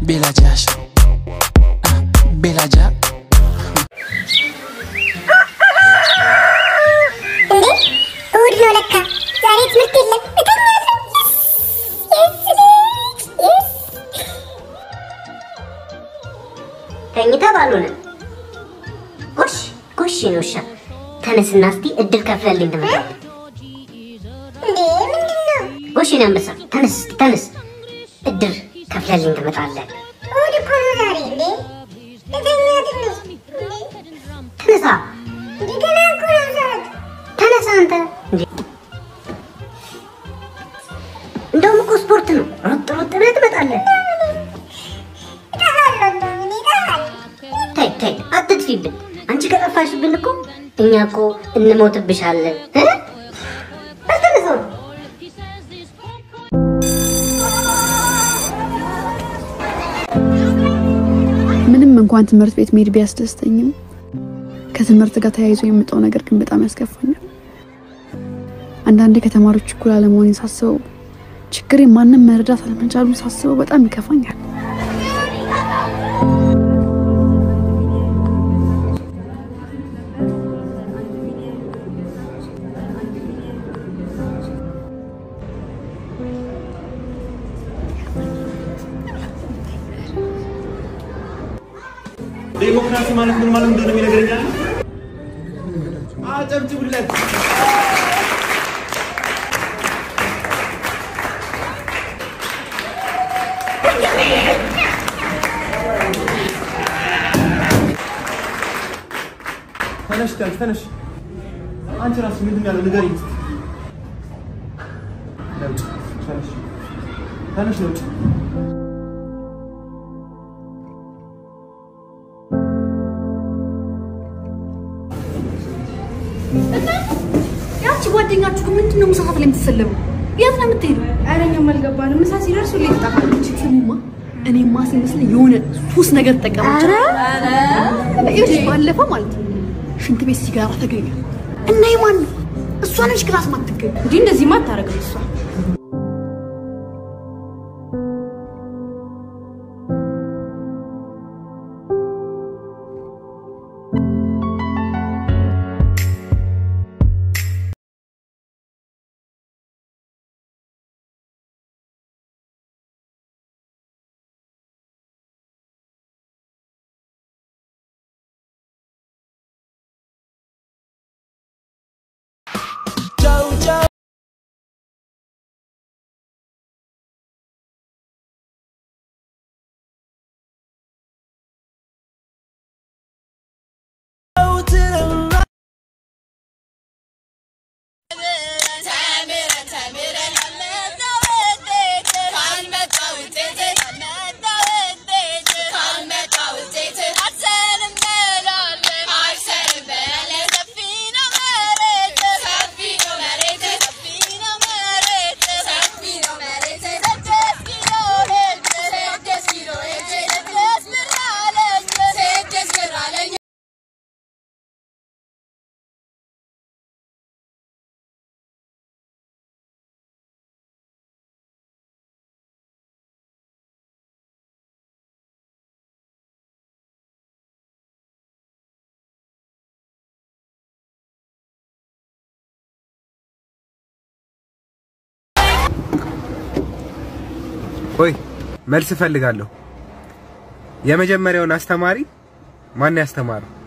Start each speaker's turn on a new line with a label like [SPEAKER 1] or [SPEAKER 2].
[SPEAKER 1] ቤላጃ ቤላጃ
[SPEAKER 2] እንዴ እሑድ ነው ለካ። ዛሬ ትምህርት የለም። እተኛለሁ። የስ የስ የስ
[SPEAKER 3] ተኝተ ባልሆነ ጎሽ ጎሽ ነው ውሻ ተነስና እስቲ እድል ከፍለልኝ ትመጣለህ።
[SPEAKER 2] እንዴ ምንድን ነው?
[SPEAKER 3] ጎሽ ነው አንበሳ ተነስ እስቲ ተነስ እድል ከፍለልኝ ትመጣለህ።
[SPEAKER 2] እሑድ እኮ ነው ዛሬ። እንዴ ልተኛ ትንሽ። እንዴ
[SPEAKER 3] ተነሳ
[SPEAKER 2] እንዴ ገና እኮ ነው ሰዓት።
[SPEAKER 3] ተነሳ አንተ እንዴ! እንደውም እኮ ስፖርት ነው። ሮጥ ሮጥ ብለህ ትመጣለህ።
[SPEAKER 2] እጠፋለሁ እንደውም እኔ እጠፋለሁ።
[SPEAKER 3] ተይ ተይ አትጥፊብን። አንቺ ከጠፋሽብን እኮ እኛ እኮ እንሞትብሻለን። እ? በል ተነሳ።
[SPEAKER 4] ምንም እንኳን ትምህርት ቤት መሄድ ቢያስደስተኝም ከትምህርት ጋር ተያይዞ የምጠው ነገር ግን በጣም ያስከፋኛል። አንዳንዴ ከተማሪዎች እኩል አለመሆኔን ሳስበው፣ ችግሬ ማንም መረዳት አለመቻሉን ሳስበው በጣም ይከፋኛል።
[SPEAKER 5] ዴሞክራሲ ማለት ምን ማለት እንደሆነ የሚነግረኛል። አጨብጭቡለት። ተነሽ ተነሽ ተነሽ። አንቺ ራስሽ ምንድን ያለው ንገሪኝ እስኪ። ለውጭ ተነሽ ተነሽ ለውጭ
[SPEAKER 4] ያቺ ጓደኛችሁ ግን ምንድን ነው ምሳ ሰዓት ላይ የምትሰለቡ? የት ነው የምትሄዱ?
[SPEAKER 6] ኧረ እኛም አልገባንም። ምሳ ሲደርስ ሁሌ ትጠፋለች።
[SPEAKER 4] ስሙማ እኔማ ሲመስለኝ የሆነ ሱስ ነገር ተጠቀመች። ይኸውልሽ ባለፈው ማለት ነው ሽንት ቤት ሲጋራ ተገኘ እና የማን ነው? እሷ ነች ክላስ ማትገኝ
[SPEAKER 6] እንዲህ እንደዚህማ አታደርግም እሷ።
[SPEAKER 7] ቆይ መልስ እፈልጋለሁ። የመጀመሪያውን አስተማሪ ማን ያስተማረው?